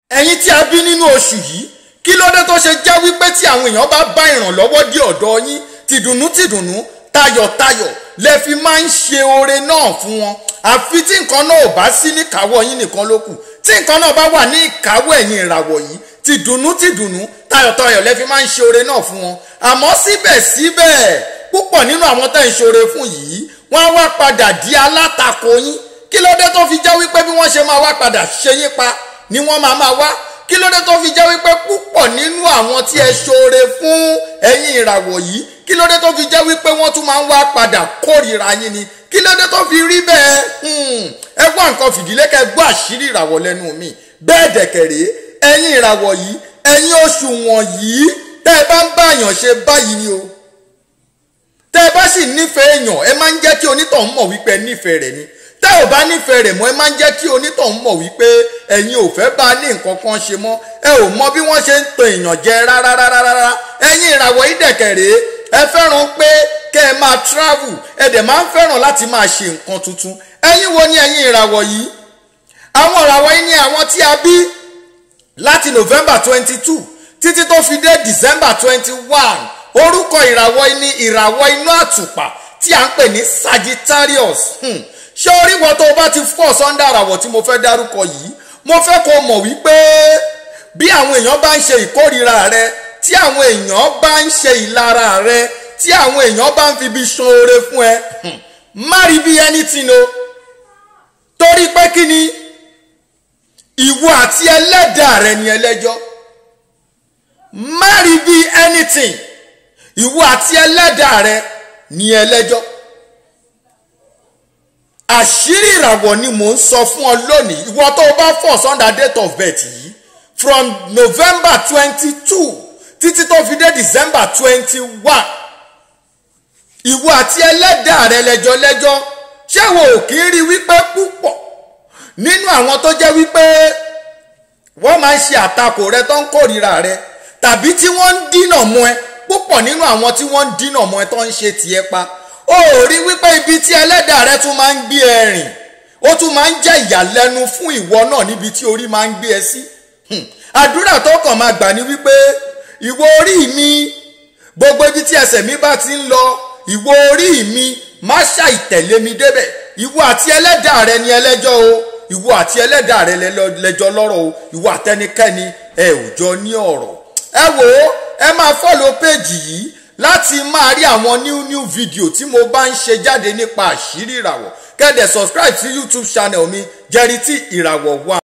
ẹ̀yin tí a bí nínú oṣù yìí kí ló dé tó ṣe jẹ́ wípé tí àwọn èèyàn bá bá ìrànlọ́wọ́ dé ọ̀dọ̀ yín tìdùnnú tìdùnnú tayọ̀tayọ̀ lẹ fi máa ń ṣe oore náà fún wọn àfi tí nǹkan náà ò bá sí níkàáwọ́ yín nìkan ló kù tí nǹkan náà bá wà ní ìkáwọ́ ẹ̀yin ìràwọ̀ yìí tìdùnnú tìdùnnú tayọ̀tayọ̀ lẹ fi máa ń ṣe oore náà fún wọn àmọ́ síbẹ̀síbẹ̀ púpọ̀ nínú àwọn tẹ́ ń ṣoore fún yìí wọ́n á wá padà di alátakò yín kí ló dé tó fi jẹ́ wípé bí wọ́n ṣe máa wá padà ṣe yín pa ni wọ́n máa máa wá kí ló dé tó fi jẹ́ wípé púpọ̀ nínú àwọn tí ẹ ṣoore fún ẹ̀yin ìràwọ̀ yìí kí ló dé tó fi jẹ́ wípé wọ́n tún máa ń wá padà kórìíra yín ni kí ló dé tó fi rí bẹ́ẹ̀ ẹ gbọ́ nǹkan fìdílé kẹ́ gbọ́ àṣírí ìràwọ̀ lẹ́nu mi bẹ́ẹ̀ dẹ̀kẹ̀rẹ́ ẹ̀yin ìràwọ̀ yìí ẹ̀yin oṣù wọ̀nyí tẹ́ ẹ bá ń bá èèyàn ṣe báyìí ni o tẹ́ ẹ bá sì nífẹ̀ẹ́ èèyàn ẹ máa ń jẹ́ kí onítọ̀hún mọ̀ wípé ẹ nífẹ̀ẹ́ rẹ̀ ni tẹ́ ò bá nífẹ̀ẹ́ rẹ̀ mọ́ ẹ máa ń jẹ́ kí onítọ̀hún mọ̀ wípé ẹ̀yin ò fẹ́ bá a ní nǹkan kan ṣe mọ́ ẹ ò mọ bí wọ́n ṣe ń tan èèyàn jẹ rárárárá ẹ̀yin ìràwọ̀ yìí dẹ̀kẹ̀rẹ́ ẹ fẹ́ràn pé kẹ́ ẹ máa travel ẹ dẹ̀ máa ń fẹ́ràn láti máa ṣe nǹkan tuntun ẹ̀yin wo ni ẹ̀yin ìràwọ̀ yìí àwọn ìràwọ̀ yìí ni àwọn tí a bí láti November twenty two títí tó fi dé December twenty one orúkọ ìràwọ̀ yìí ni ìràwọ̀ inú àtùpà tí à ń pè ní Sagittarius hmm ṣé orí wọn tó o bá ti fọ́ sọ́ńdà àràwọ̀ tí mo fẹ́ dárúkọ yìí mo fẹ́ kó o mọ̀ wípé bí àwọn èèyàn bá ń ṣe ìkórìíra rẹ tí àwọn èèyàn bá ń ṣe ìlara rẹ tí àwọn èèyàn bá ń fi ibi san oore fún ẹ má rí bí anything o torí pé kí ni ìwọ àti ẹlẹ́dàá rẹ ni ẹlẹ́jọ́ má rí bí anything ìwọ àti ẹlẹ́dàá rẹ ni ẹlẹ́jọ́ àṣírí ìràwọ̀ ni mò ń sọ fún ọ lónìí ìwọ tó o bá fọ̀ sunday date of birth yìí from november twenty two títí tó fi dé december twenty one ìwọ àti ẹlẹ́dàá rẹ lẹ́jọ́ lẹ́jọ́ ṣé wo ò kí ń rí wípé púpọ̀ nínú àwọn tó jẹ́ wípé wọ́n máa ń ṣe àtakò rẹ tó ń kórìíra rẹ tàbí tí wọ́n ń dínà mọ́ ẹ púpọ̀ nínú àwọn tí wọ́n ń dínà mọ́ ẹ tó ń ṣe tiẹ̀ pa ó rí wípé ibi tí ẹlẹ́dàá rẹ tún máa ń gbé ẹ rìn ó tún máa ń jẹ́ ìyàlẹ́nu fún ìwọ náà níbi tí orí máa ń gbé ẹ sí àdúrà tó kàn máa gbà ní wípé ìwọ orí mi gbogbo ibi tí ẹsẹ̀ mi bá ti ń lọ ìwọ orí mi má ṣàìtẹ̀lé mi débẹ̀ ìwọ àti ẹlẹ́dàá rẹ ni ẹlẹ́jọ́ o ìwọ àti ẹlẹ́dàá rẹ lẹ́jọ́ lọ́rọ̀ o ìwọ àtẹnikẹ́ni ẹ ò jọ ní ọ̀rọ̀ ẹ wò ó ẹ máa fọ́lọ̀ péjì yìí láti máa rí àwọn new new video tí mo bá ń ṣe jáde nípa àṣírí ìràwọ̀ kẹ́dẹ̀ subscribe sí youtube channel mi jẹ́rìí tí ìràwọ̀ wà.